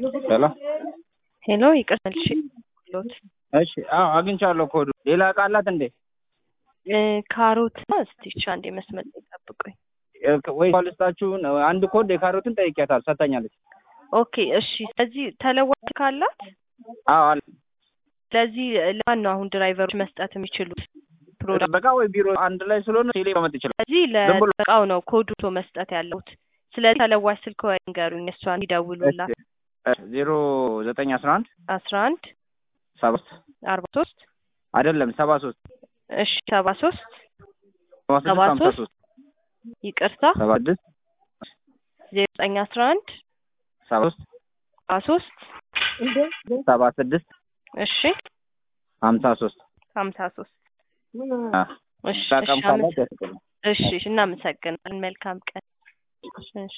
ሄሎ ሄሎ ይቅርታ ልሽ ሎት እሺ አዎ አግኝቻለሁ ኮዱ ሌላ እቃ አላት እንዴ ካሮት እስቲ እሺ አንዴ መስመር ላይ ጠብቁኝ ወይ ልስጣችሁን አንድ ኮድ የካሮትን ጠይቂያታል ሰጥታኛለች ኦኬ እሺ ስለዚህ ተለዋጭ ካላት አዎ አለ ስለዚህ ለማን ነው አሁን ድራይቨሮች መስጠት የሚችሉት ፕሮዳክት በቃ ወይ ቢሮ አንድ ላይ ስለሆነ ቴሌ መመጥ ይችላል ስለዚህ ዝም ብሎ- ለእቃው ነው ኮዱ መስጠት ያለሁት ስለዚህ ተለዋጭ ስልክ ወይ ንገሩኝ እሷን ይደውሉላት ዜሮ ዘጠኝ አስራ አንድ አስራ አንድ ሰባ ሶስት አርባ ሶስት አይደለም ሰባ ሶስት እሺ ሰባ ሶስት ሰባ ሰባ ስድስት ሀምሳ ሶስት ሶስት ይቅርታ ሰባ ስድስት ዜሮ ዘጠኝ አስራ አንድ ሰባ ሶስት ሰባ ሶስት ሰባ ስድስት እሺ ሀምሳ ሶስት ሀምሳ ሶስት እሺ ጠቀም እሺ ካላት አመሰ- ያስቀኛል እሺ እሺ እናመሰግናለን መልካም ቀን እሺ